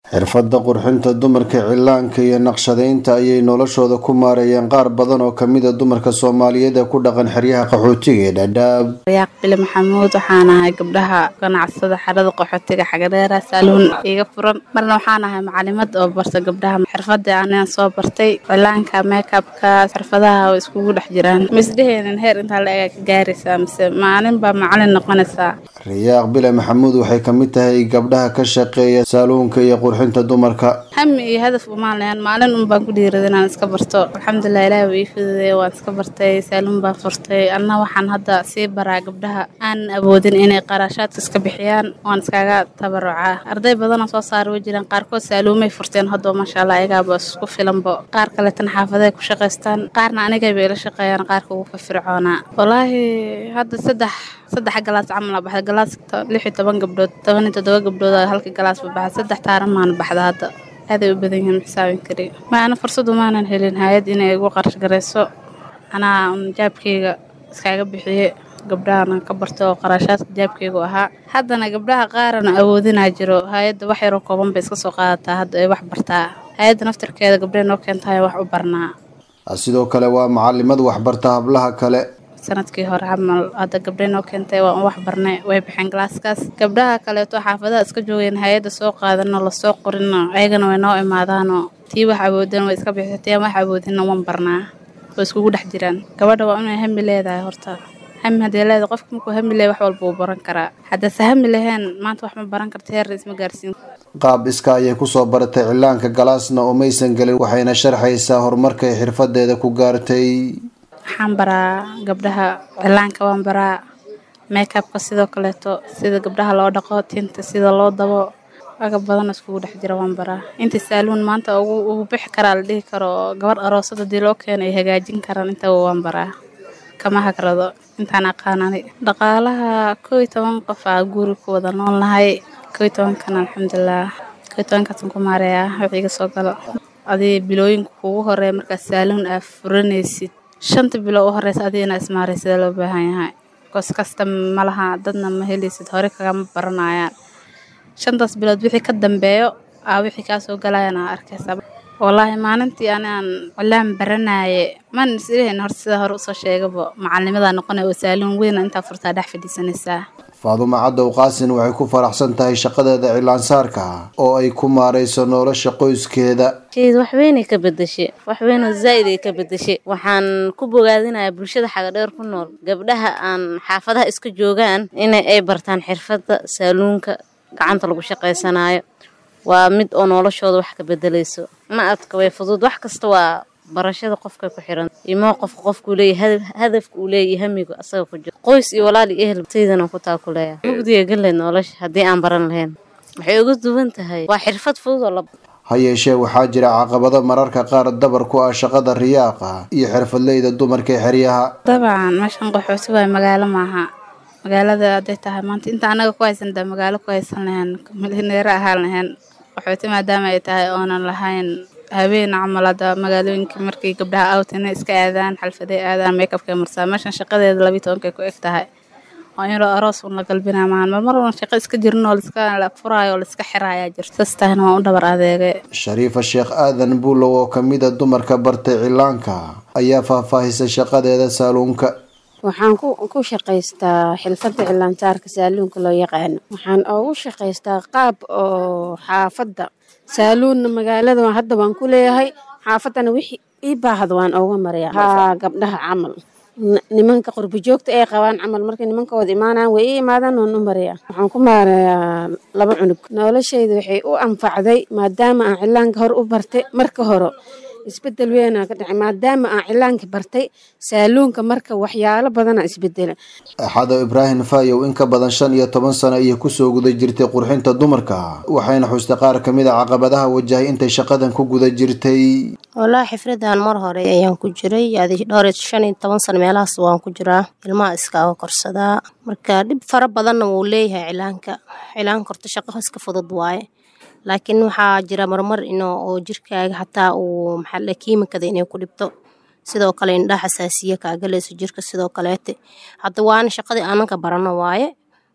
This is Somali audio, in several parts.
xirfadda qurxinta dumarka cilaanka iyo naqshadaynta ayay noloshooda ku maareeyeen qaar badan oo kamida dumarka soomaaliyeed ee ku dhaqan xeryaha qaxootiga ee dhadhaab rayaaq bile maxamuud waxaan ahay gabdhaha ganacsada xerada qaxootiga xagadheera saaluun iga furan marna waxaan ahay macalimad oo barta gabdhaha xirfada anaan soo bartay cilaanka meekabka xirfadaha oo iskugu dhex jiraan misdheheenin heer intaa la ega ka gaaraysaa mise maalin baa macalin noqonaysaa rayaaq bile maxamuud waxay kamid tahay gabdhaha ka shaqeeya saaluunka iyo qurxinta dumarka hami iyo hadaf umaan lahayn maalin un baan ku dhiirada inaan iska barto alxamdulilah ilaah waa ii fududeeye waan iska bartay saaluun baan furtay anna waxaan hadda sii baraa gabdhaha aan awoodin inay qarashaadka iska bixiyaan waan iskaga tabarucaa arday badanoo soo saara way jiraan qaarkood saaluumay furteen haddoo maasha allah ayagaaba isku filanbo qaar kaleetan xaafaday ku shaqaystaan qaarna anigay bay ila shaqeeyaan qaarka ugu firfircoonaa wallaahi hadda saddex saddex galaas camal aa baxda galaas lix iyo toban gabdhood toban iyo toddoba gabdhood halka galaas ba baxda saddex taaran maana baxda hadda aaday u badan yihiin xisaabin kari maana fursadu maanan helin hay-ad inay igu qarash garayso anaa jaabkeyga iskaaga bixiye gabdhahana ka barta oo qarashaadka jaabkeygu ahaa haddana gabdhaha qaarana awoodinaa jiro hay-adda wax yaroo kooban bay iska soo qaadataa hadda ay wax bartaa hay-adda naftarkeeda gabdhahe noo keentahay wax u barnaa sidoo kale waa macalimad waxbarta hablaha kale sanadkii hore camal hadda gabdhay noo keentay waan u wax barnay way baxeen galaaskaas gabdhaha kaleeto xaafadaha iska joogeen hay-adda soo qaadano lasoo qorino ayagana way noo imaadaanoo tii wax awoodan way iska bixisa tii aan wax awoodinna wan barnaa way iskugu dhex jiraan gabadha waa inay hami leedahay horta hami haddii leedahay qofka markuu hami leeyahay wax walba uu baran karaa haddase hami laheen maanta wax ma baran karta heerna isma gaarsiin qaab iska ayay kusoo baratay cilaanka galaasna oo maysan gelin waxayna sharxaysaa horumarkay xirfadeeda ku gaartay waxaan baraa gabdhaha cilaanka waan baraa meekabka sidoo kaleeto sida gabdhaha loo dhaqo tinta sida loo dabo agab badan iskugu dhex jira waan baraa inta saaluun maanta ugu bixi karaa la dhihi karo gabadh aroosad hadii loo keeno ay hagaajin karaan intaba waan baraa kama hagrado intaan aqaanani dhaqaalaha koo iyo toban qof aa guri ku wada nool nahay koo iyo tobankan alxamdulilah koo iyo tobankaasan ku maareeyaa wixii iga soo galo adii bilooyinka kugu horeeya markaad saaluun aa furanaysid shanta bilo u horeysa adiga inaa ismaaraysada loo baahan yahay kos kasta malaha dadna ma helaysid hore kagama baranayaan shantaas bilood wixii ka dambeeyo aa wixii kaa soo galayaan aa arkaysa wallaahi maalintii anaan cilaan baranaye maan islehin hor sida hore usoo sheegaba macalinimadaa noqonaya oo saaluun weyna intaa furtaa dhex fadhiisanaysaa faadumo cadow qaasin waxay ku faraxsan tahay shaqadeeda cilaansaarka oo ay ku maarayso nolosha qoyskeeda sheed waxweynay ka bedeshe waxweynoo zaa'id ay ka bedeshe waxaan ku bogaadinayaa bulshada xagadheer ku nool gabdhaha aan xaafadaha iska joogaan in ay bartaan xirfadda saaluunka gacanta lagu shaqaysanaayo waa mid oo noloshooda wax ka bedelayso ma adka way fudud wax kasta waa barashada qofkay ku xiran imoo qofka qofkuu leeyahy hadafka uu leeyahy hamigu asaga ku jiro qoys iyo walaal iyo ehel saydana ku taakuleeya mugdiga galeed nolosha haddii aan baran lahayn waxay uga duwan tahay waa xirfad fudud oo la ha yeeshee waxaa jira caqabado mararka qaar dabar ku ah shaqada riyaaqa iyo xirfadleyda dumarka ee xeryaha dabcan meeshan qaxooti waay magaalo maaha magaalada hadday tahay maanta inta anaga ku haysan daa magaalo ku haysan lahayn milyaneero ahaan lahayn qaxooti maadaama ay tahay oonan lahayn habeen camal hadda magaalooyinka markay gabdhaha awtina iska aadaan xalfaday aadaan meekabkay marsaa meeshan shaqadeeda labiyi tobankay ku eg tahay oo inuu aroos un la galbinaa maahan mar mar un shaqo iska jirin oo laiska la furaayo oo laiska xiraayaa jirta saas tahayna waan u dhabar adeegay shariifa sheekh aadan buulow oo kamid a dumarka bartay cilaanka ayaa faahfaahisay shaqadeeda saaluunka waxaan ku shaqaystaa xilfadda cilaansaarka saaluunka loo yaqaano waxaan ugu shaqaystaa qaab oo xaafadda saaluunna magaalada hadda waan ku leeyahay xaafaddana wixii ii baahda waan ooga maraya haa gabdhaha camal nimanka qurbijoogta ay qabaan camal markay nimankooda imaanaan way ii imaadaan waan u maraya waxaan ku maarayaa laba cunug noloshayda waxay u anfacday maadaama aan cilaanka hor u bartay marka hore isbedel weynaa ka dhacay maadaama aan cilaanka bartay saaluunka marka waxyaalo badana isbedela axado ibraahim fayow in ka badan shan iyo toban sano ayay kusoo guda jirtay qurxinta dumarka waxayna xustay qaar kamid a caqabadaha wajahay intay shaqadan ku guda jirtay wallaahi xifradan mar hore ayaan ku jiray adi dhowr shan iyo toban sano meelahaas waan ku jiraa ilmaha iskaaga korsadaa marka dhib fara badanna wuu leeyahay cilaanka cilaanka horta shaqo iska fudud waaye laakiin waxaa jira marmar in oo jirkaaga xataa uu maxaa kiimikada inay ku dhibto sidoo kale indhaha xasaasiye kaa galayso jirka sidoo kaleete hadda waana shaqadii aananka barano waaye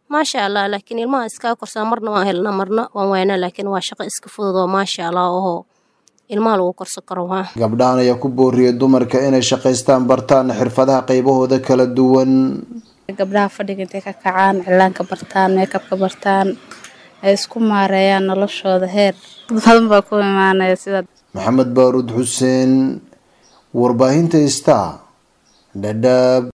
maasha allah laakiin ilmaha iskaa korsaa marna waan helnaa marna waan waynaa laakiin waa shaqo iska fudud oo maasha allah oo ilmaha lagu korsan karo waa gabdhahan ayaa ku booriyay dumarka inay shaqaystaan bartaan xirfadaha qaybahooda kala duwan gabdhaha fadhiga intay ka kacaan cilaanka bartaan meekabka bartaan ay isku maareeyaan noloshooda heer dad badan baa ku imaanaya sida maxamed baaruud xuseen warbaahinta star dhadhaab